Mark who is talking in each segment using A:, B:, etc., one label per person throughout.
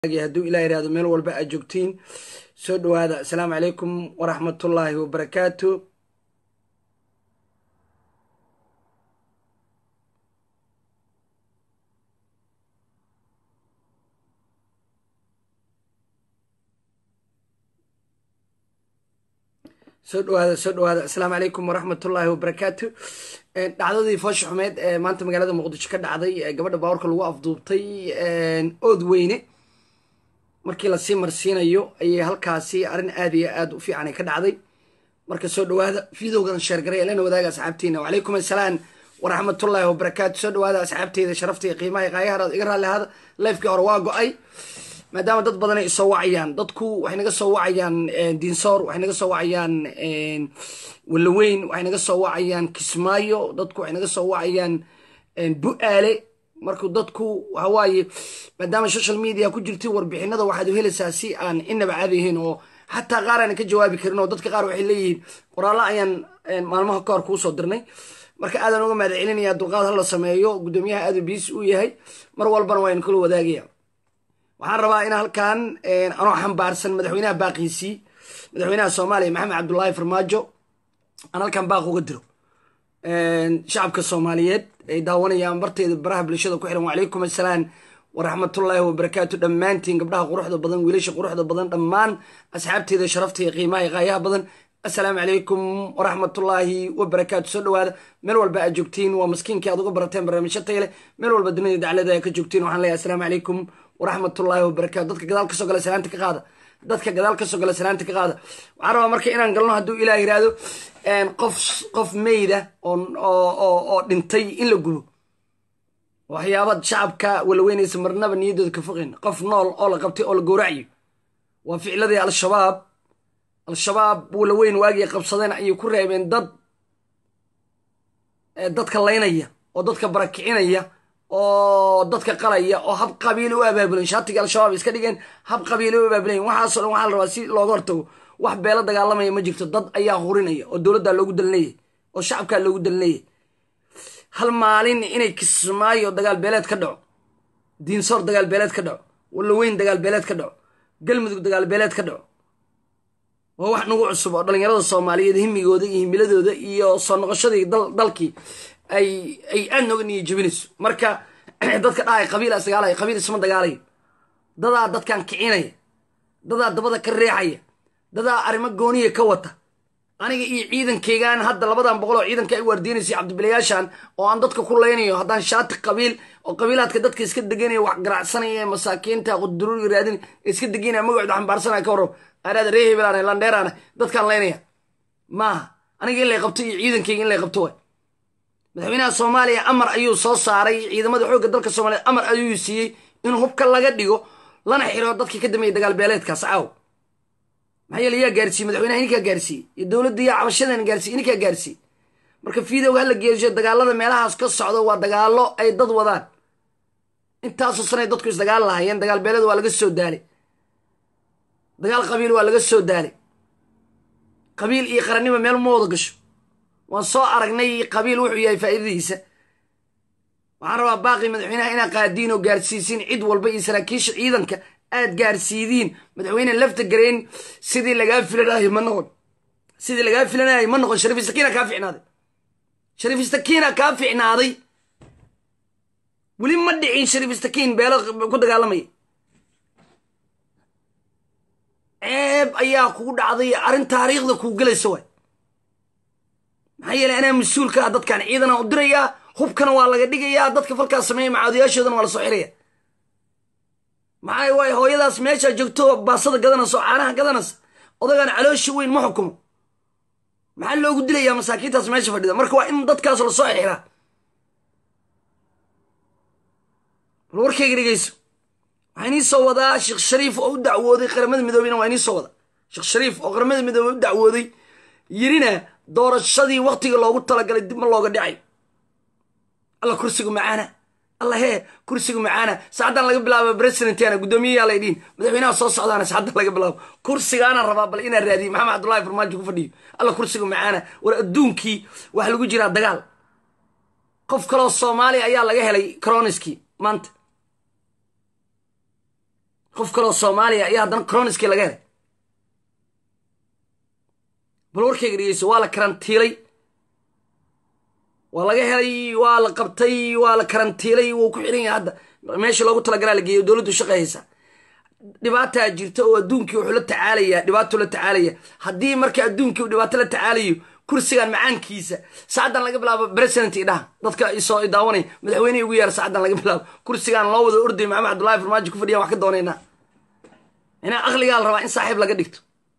A: hadduu ilah yihahdo meel walba aad joogtiin soo dhowaada asalaamu calaykum waraxmatullaahi wabarakaatu soo dhawaada soo dhawaada asalaamu calaykum waraxmatullaahi wabarakaatu dhacdadii foosha xumeed ee maanta magaalada muqdisho ka dhacday ee gabadha baawarka lagu afduubtay ood weyne markii lasii marsiinayo ayay halkaasi arrin aad iyo aad u fiicanay ka dhacday marka soo dhawaada videogan sheergaray lana wadaaga asxaabtiina wacalaykum assalaam waraxmatullaahi wabarakaatu soo dhawaada asxaabteyda sharafta iyo qiimaha qaayahara iga raalli ahaada leefkii hore waa go-ay maadaama dad badan ay soo wacayaan dadku waxay naga soo wacayaan diinsoor waxay naga soo wacayaan walaweyn waxay naga soo wacayaan kismaayo dadku waxay naga soo wacayaan bu-aale marku dadku waxawaaye maadaama social media ku jirtay warbixinada waxaad u helaysaa si aan inaba caadayihiin oo xataa qaar aanan ka jawaabi karin oo dadka qaar waxay leeyihiin qoraallo ayaan maalmaha ka hor kuu soo dirnay marka aadaan uga mahad celinaya dulqaad hala sameeyo guddoomiyaha aadu biis uu yahay mar walbana waa in kula wadaagaya waxaan rabaa in halkan anoo xambaarsan madaxweynaha baaqiisii madaxweynaha soomaaliya maxamed cabdullaahi farmaajo aan halkan baaq uga diro shacabka soomaaliyeed ay daawanayaan barteeda baraha bulshada ku xiran wacalaykum assalaam waraxmatullaahi wabarakaatu dhammaantiin gabdhaha quruxda badan wiilasha quruxda badan dhammaan asxaabteeda sharafta iyo qiimaha iyo qaayaha badan assalaamu calaykum waraxmatullaahi wabarakaatu soo dhawaada meel walba aad joogtiin waa maskiinkii aad uga barateen barnaamijyo tayle meel walba dunida daclada aad ka joogtiin waxaan leeyahay assalaamu calaykum waraxmatullaahi wabarakatu dadka gadaal kasoo gala salaanta ka qaada dadka gadaal kasoo gala salaanta ka qaada waxaan rabaa marka inaan galno hadduu ilaah yiraahdo qof qof meyda oo dhintay in la gubo waxyaaba shacabka walaweynaysa marnaba niyadooda ka foqin qof nool oo la qabtay oo la gowracayo waa ficladii al-shabaab al-shabaab walaweyn waagii qabsadeen ayay ku reebeen dad dadka laynaya oo dadka barakicinaya oo dadka qalaya oo hab qabiili u abaabulan shaatiga al-shabaab iska dhigeen hab qabiili u abaabulan waxaaso dhan waxaa la rabaa si looga hortago wax beelo dagaalamaya ma jirto dad ayaa hurinaya oo dowladdaa loogu dalinayay oo shacabkaa loogu dalinayay hal maalin inay kismaayo dagaal beeleed ka dhaco diinsoor dagaal beeleed ka dhaco walaweyn dagaal beeleed ka dhaco galmudug dagaal beeleed ka dhaco waa wax nagu cusub oo dhallinyarada soomaaliyeed himigooda iyo himiladooda iyo soo noqoshadii dalkii ay ay aad nooga niya jebinayso marka dadka dhahay qabiila isdagaalaya qabiil isma dagaalayo dadaa dadkan kicinaya dadaa dabada ka reexaya dadaa arrimo gooniya ka wata aniga iyo ciidankaygaan hadda labadan boqol oo ciidanka ay waardiinaysay cabdibilayaashan oo aan dadka ku laynayo haddaan shaati qabiil oo qabiilaadka dadka iska deganaya wax garacsanaya masaakiinta quduruuriga raadin iska deganaya magacooda xambaarsanaya ka warrab araada ree hebelaana landheeraana dadkaan laynaya maaha aniga in lay qabto iyo ciidankayga in lay qabto way madaxweynaha soomaaliya amar ayuu soo saaray ciidamada xoogga dalka soomaaliyeed amar ayuu siiyey in hubka laga dhigo lana xiro dadkii ka dambeeyay dagaal beeleedkaas caaw maxaa yeele yaa gaarsiiyey madaxweynaha ininkaa gaarsiiyey iyo dowladda yaa cabashadan gaarsiye ininkaa gaarsiiyey marka videoga hala geersho dagaalada meelahaas ka socdo waa dagaalo ay dad wadaan intaasoo sanay dadku isdagaal lahayeen dagaal beeleed waa laga soo daalay dagaal qabiil waa laga soo daalay qabiil iyo qarannimo meel ma wada gasho waan soo aragnay qabiil wuxuu yahay faa'iidadiisa waxaan rabaa baaqi madaxweynaha inaad qaadiin oo gaarsiisiin cid walba iyo saraakiisha ciidanka aad gaarsiidiin madaxweyne lafta garayn sidii lagaa filanayo ma noqon sidii lagaa filanayo ma noqon shariif istakiina kaa ficnaaday shariif istakiina kaa ficnaaday weli ma dhicin shariif istakiin beelo ku dagaalamaya ceeb ayaa kugu dhacday arrin taariikhda kuu gelaysa waay maxaa yeeley anaa mas-uulka ah dadkan ciidana u dirayaa hubkana waa laga dhigayaa dadka falkaas sameeya macaadiyaashoodana waa la soo xiraya maxaa waay hooyadaas meeshaa joogto baasada gadanaysa oo caanaha gadanaysa odagaan caloosha weyn ma xukumo maxaa loogu dilayaa masaakiintaas meesha fadhida marka waa in dadkaas lasoo xiraa bal warkayga dhegeyso waxaa inii soo wadaa sheekh shariif oo u dacwooday qaramada midoobeyna waa inii soo wadaa sheekh shariif oo qaramada midoobey u dacwooday yirina doorashadii waktiga loogu talagalay dib ma looga dhicay alla kursiga macaana alla hee kursiga macaana saacaddan laga bilaabo presidentana guddoomiyayaa lay dhihin madaxweynaha soo socdaana saacaddan laga bilaabo kursigaana rabaa bal inaa raadiye maxamed cabdullahi farmaajo ku fadhiyo alla kursiga macaana war adduunkii waxa lagu jiraa dagaal qof kaloo soomaaliya ayaa laga helay coroniskii maanta qof kaloo soomaaliya ayaa haddana croniskii laga helay bal warkayga dhegeyso waa la karantiilay waa laga helay waa la qabtay waa la karantiilay wuu ku xiran yahay hadda meesha loogu talagalaa la geeyo dowladdu shaqayhaysa dhibaataa jirta oo adduunkii wuxuu la tacaalaya dhibaatuu la tacaalaya haddii marka adduunkii uu dhibaato la tacaalayo kursigan macaankiisa saacaddan laga bilaabo president idhaha dadka isoo daawanay madaxweynihii ugu yaara saacaddan laga bilaabo kursigan loo wada orday maxamed cabdullahi farmaajo ku fadhiyan wax ka doonaynaa inaa aqligaa la rabaa in saaxiib laga dhigto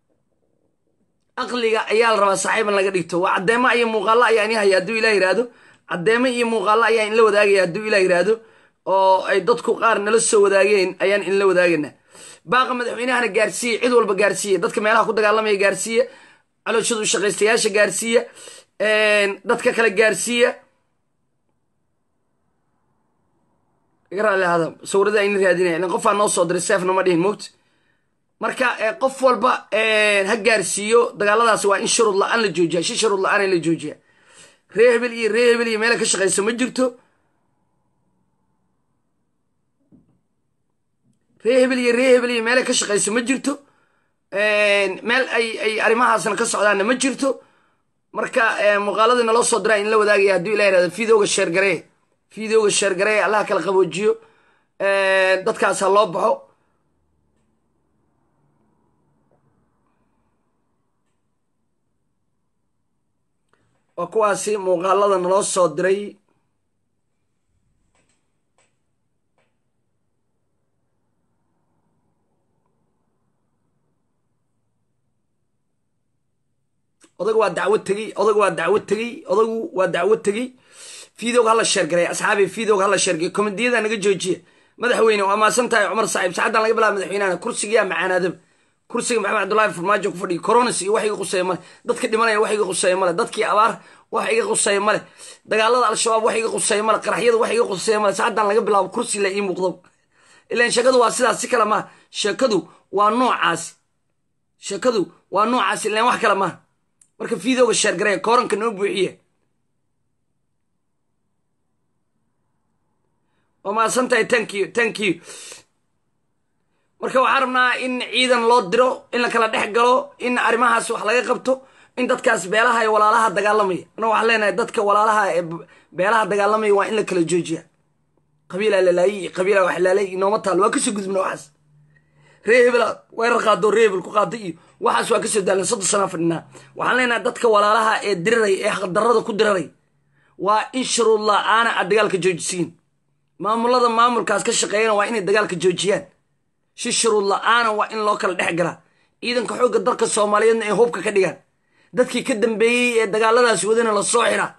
A: aqliga ayaa la rabaa saaxiib in laga dhigto waa caddeemo iyo muuqaallo ayaa ini haya hadduu ilah yihahdo caddeemo iyo muuqaallo ayaa inla wadaagaya hadduu ilah yihahdo oo ay dadku qaar nala soo wadaageen ayaan inla wadaagayna baaqa madaxweynahana gaarsiiye cid walba gaarsiiye dadka meelaha ku dagaalamaya gaarsiiye calooshadu shaqaystayaasha gaarsiiya dadka kale gaarsiiya garaalihada sawirada ayna raadinaya ilan qofaa noo soo diray seefna ma dhihin moogta marka qof walba ha gaarsiiyo dagaaladaas waa in shuruud la-aan la joojiya shi shuruud la-aan la joojiya ree hebel iyo ree hebel iyo meela ka shaqayso ma jirto ree hebel iyo ree hebel iyo meela ka shaqayso ma jirto meel ay ay arrimahaasna ka socdaanna ma jirto marka muuqaaladii naloo soo diraa in la wadaagaya hadduu ilah yirahdo videoga sheergaree videoga sheergaree allaha kala qaboojiyo dadkaas ha loo baxo waa kuwaasi muuqaalada naloo soo diray odagu waa dacwad tegey odagu waa dacwad tegey odagu waa dacwad tegey videoga hala sheergaray asxaabi videoga hala sheergay komediyada naga joojiya madaxweyne waa maasan tahay cumar saaxiib saacaddan laga bilaaba madaxweynahana kursigiyaa macaanaadaba kursiga maxamed cabdullaahi farmaajo ku fadhiya coronas iyo wax iga quseeya male dadka dhimanaya wax iga quseeya male dadkii abaar wax iga quseeya male dagaalada al-shabaab wax iga quseeya male qaraxyada wax iga quseeya male saacaddan laga bilaabo kursi la ii muuqdo ilan sheekadu waa sidaas si kale maaha sheekadu waa noocaasi sheekadu waa noocaasi ilan wax kale maaha marka videoga sheergaraya kooranka noo buuxiya waa mahadsan tahay tank you tank you marka waxaan rabnaa in ciidan loo diro in la kala dhex galo in arrimahaas wax laga qabto in dadkaas beelaha ee walaalaha dagaalamaya anna waxaan leenahay dadka walaalaha ee beelaha dagaalamaya waa in la kala joojiya qabiilaa lalaayi iyo qabiilaa wax laalay inooma taalo waa kasoo gudubna waxaas ree hebela weerar qaado ree hebel ku qaado iyo waxaas waa kasoo daalna soddon sanaa fadhinaa waxaan leenahay dadka walaalaha ee diriray ee xaqdarrada ku diraray waa in shuruud la-aana aad dagaalka joojisiin maamulada maamulkaas ka shaqeeyana waa inay dagaalka joojiyaan si shuruud la-aana waa in loo kala dhex galaa ciidanka xoogga dalka soomaaliyeedna ay hubka ka dhigaan dadkii ka dambeeyey ee dagaaladaas wadana la soo xiraa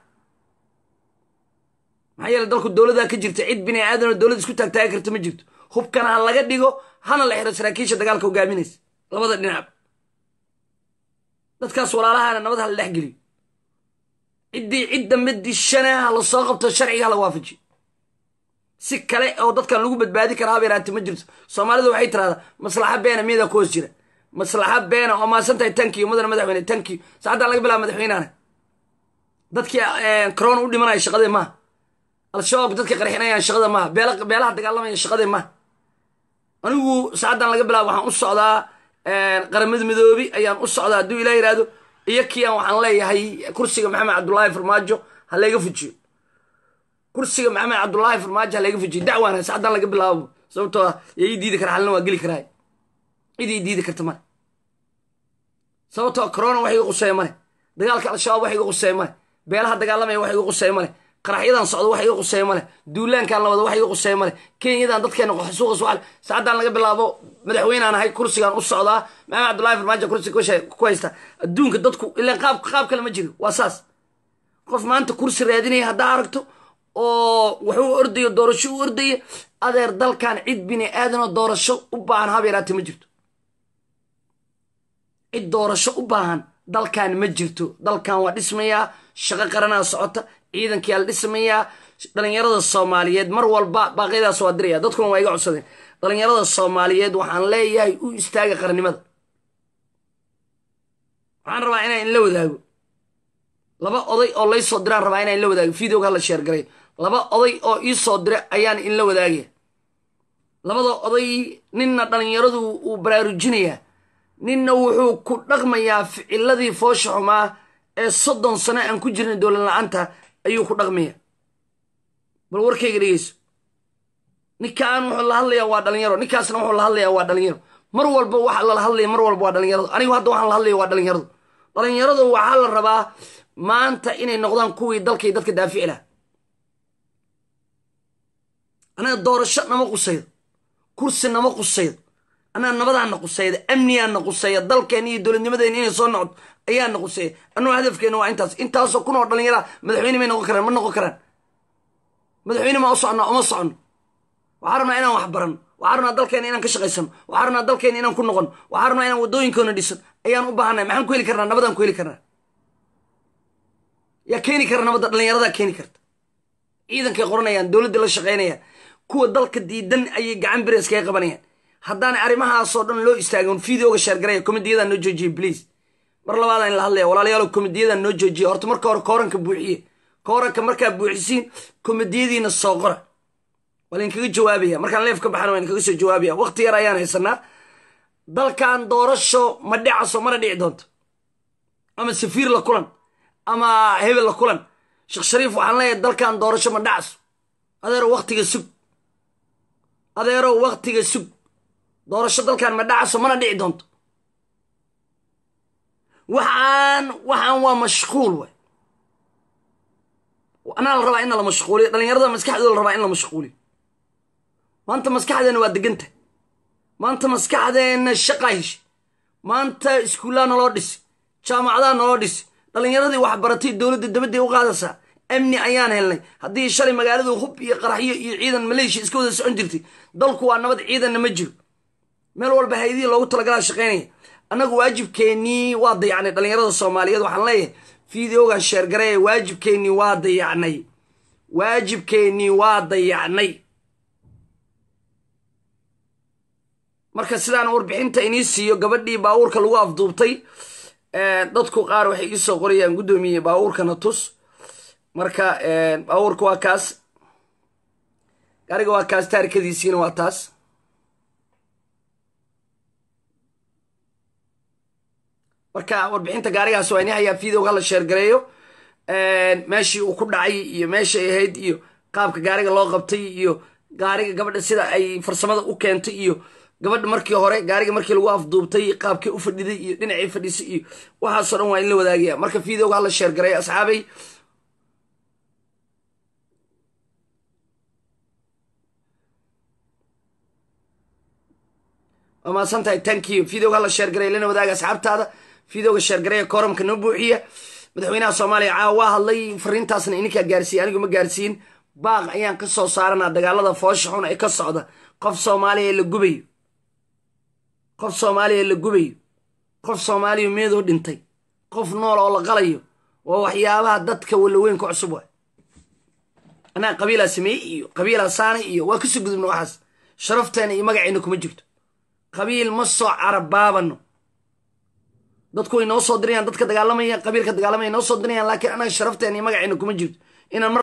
A: maxaa yeele dalku dowladaa ka jirta cid bini aadanoo dowlad isku taagtaagi karta ma jirto hubkana ha laga dhigo hana la xiro saraakiisha dagaalka hogaaminaysa labada dhinac dadkaas walaalahana nabad ha la dhex geliyo ciddii cid dambe dishana ha la soo qabto sharciga ha la waafajiyo si kale oo dadkan lagu badbaadi karaa habeeraati ma jirto soomaalidu waxay tiraahdaa maslaxa beena miyadaa ku hoos jira maslaxa beena oo maasan tahay tankiyo mudana madaxweyne tankiyo saacaddan laga bilaaba madaxweynahana dadkii corona u dhimanaya shaqadee maaha al-shabaab dadkii qarxinayaan shaqada maaha beelaha dagaalamaya shaqadee maaha anigu saacaddan laga bilaaba waxaan u socdaa qaramada midoobi ayaan u socdaa hadduu ilaa yihahdo iyo kiyan waxaan leeyahay kursiga maxamed cabdullaahi farmaajo ha layga fujiyo kursiga maxamed cabdullaahi farmaajo ha layga fujiyo dacwaana saacaddan laga bilaabo sababtoo ah yaa ii diidi kara halna waa geli karaa cid ii diidi karta male sababtoo corona wax iga quseeya male dagaalka al-shabaab wax iga quseeya male beelaha dagaalamaya wax iga quseeya male qaraxyadan socdo wax iga quseeya male duulaankan la wado wax iga quseeya male kenyadan dadkeena suuqa suwaal saacaddan laga bilaabo madaxweynaan ahay kursigaan u socdaa maxamed cabdullaahi farmaajo kursiga ku haysta adduunka dadku ilaan qaab qaab kale ma jiro waa saas qof maanta kursi raadinaya haddaa aragto oo wuxuu ordayo doorasho u ordaya adeer dalkan cid bini aadanoo doorasho u baahan habeeraate ma jirto cid doorasho u baahan dalkan ma jirto dalkan waa dhismayaa shaqo qaranaa socota ciidankiyaa la dhismayaa dhalinyarada soomaaliyeed mar walba baaqyadaas waa diraya dadkuna waa iga codsadeen dhalinyarada soomaaliyeed waxaan leeyahay u istaaga qarannimada waxaan rabaa inaan inla wadaago laba oday oo lay soo diraan rabaa inaan inla wadaago videoga hala sheergaray laba oday oo ii soo dira ayaan inla wadaagaya labada oday ninna dhallinyaradu uu baraarujinayaa ninna wuxuu ku dhaqmayaa ficiladii foosha xumaa ee soddon sano aan ku jirnay dowlad la-aanta ayuu ku dhaqmaya bal warkayga dhegeyso ninkaan wuxuu la hadlayaa waa dhalinyaro ninkaasna wuxuu la hadlayaa waa dhalinyaro mar walba waxa lala hadlaya mar walba waa dhalinyaradu anigu hadda waxaan la hadlaya waa dhalinyaradu dhalinyaradu waxaa la rabaa maanta inay noqdaan kuwii dalkay dadka daafici laha anaga doorasho nama qusaydo kursi nama qusaydo annaga nabadaana qusayda amnigaana quseeya dalkeena iyo dowladnimadeena inay soo noqdo ayaana quseeya annugu hadafkeena waa intaas intaasoo kun oo dhallinyara madaxweyne may noqon karaan ma noqon karaan madaxweyne ma u soconnaa uma soconno waxaa rabnaa inaan wax baranno waxaa rabnaa dalkeena inaan ka shaqaysano waxaa rabnaa dalkeena inaan ku noqono waxaa rabnaa inaan waddooyinkoona dhisan ayaan u baahanay maxaan ku heli karnaa nabadaan ku heli karnaa yaa keeni kara nabadda dhallinyaradaa keeni karta ciidankay qoranayaan dowladda la shaqaynayaan kuwa dalka diidan ayay gacan bires kaga qabanayaan haddaana arrimahaasoo dhan loo istaagon videoga sheergaraya komediyadan noo joojiye please mar labaadaan in la hadlaya walaalayaalo komediyadan noo joojiye horta marka hore kooranka buuxiye kooranka markaa buuxisiin komediyadiina soo qora waa lainkaga jawaabaya markaan leef ka baxana waa inkaga soo jawaabaya waqti yar ayaan haysanaa dalkan doorasho ma dhicaso mana dhici doonto ama safiir la kulan ama hebel la kulan sheekh shariif waxaan leeyahay dalkan doorasho ma dhacaso adeero waktiga sug adeero waktiga sug doorasho dalkan ma dhacaso mana dhici doonto waxaan waxaan waa mashquul way anaa la rabaa in la mashquuliyo dhallinyarada maskaxdooda la rabaa in la mashquuliyo maanta maskaxdeena waa deganta maanta maskaxdeena shaqaa heshay maanta iskuullaa naloo dhisi jaamacadaa naloo dhisi dhallinyaradii waxbaratay dowladda dabadday u qaadaysaa amni ayaan helnay haddii shalay magaaladu hub iyo qaraxyo iyo ciidan maleeshiya iska wada socon jirtay dalku waa nabad ciidanna ma jiro meel walba haydihii loogu talagalaa shaqaynaya annagu waajibkeennii waa dayacnay dhallinyarada soomaaliyeed waxaan leeyahay videogan sheergaree waajibkeennii waa dayacnay waajibkeennii waa dayacnay marka sidaan warbixinta inii siiyo gabadhii baabuurka lagu afduubtay dadku qaar waxay ii soo qorayaan guddoomiye baabuurkana tus marka baabuurka waa kaas gaariga waa kaas taarikadiisiina waa taas marka warbixinta gaarigaas waa ini hayaa videoga hala sheergareeyo meeshii uu ku dhacay iyo meeshay ahayd iyo qaabka gaariga loo qabtay iyo gaariga gabadha sida ay farsamada u keentay iyo gabadha markii hore gaariga markii lagu afduubtay qaabkii u fadhiday iyo dhinacii fadhisay iyo waxaasoo dhan waa in la wadaagaya marka videoga hala sheergareeyo asxaabay waa mahadsan tahay thank you videoga hala sheergareeya lana wadaaga asxaabtaada videoga sheergareeya kooramka noo buuxiya madaxweynaha soomaaliya caawa waa hadlay fariintaasna ininkaa gaarsiiye anigu ma gaarsiin baaq ayaan ka soo saaranaa dagaalada foosha xun ee ka socda qof soomaaliya la gubayo qof soomaaliya la gubayo qof soomaaliya meedoo dhintay qof nool oo la qalayo waa waxyaabaha dadka walaweynka cusub waay anaa qabiilaa sameeyey iyo qabiilaa saanay iyo waa kasoo gudubna waxaas sharafteena iyo magaceyna kuma jirto qabiil ma soo carabaabano dadku way noo soo dirayaan dadka dagaalamaya qabiilka dagaalamaya noo soo dirayaan laakiin anaga sharafteena iyo magaceyna kuma jirto inaan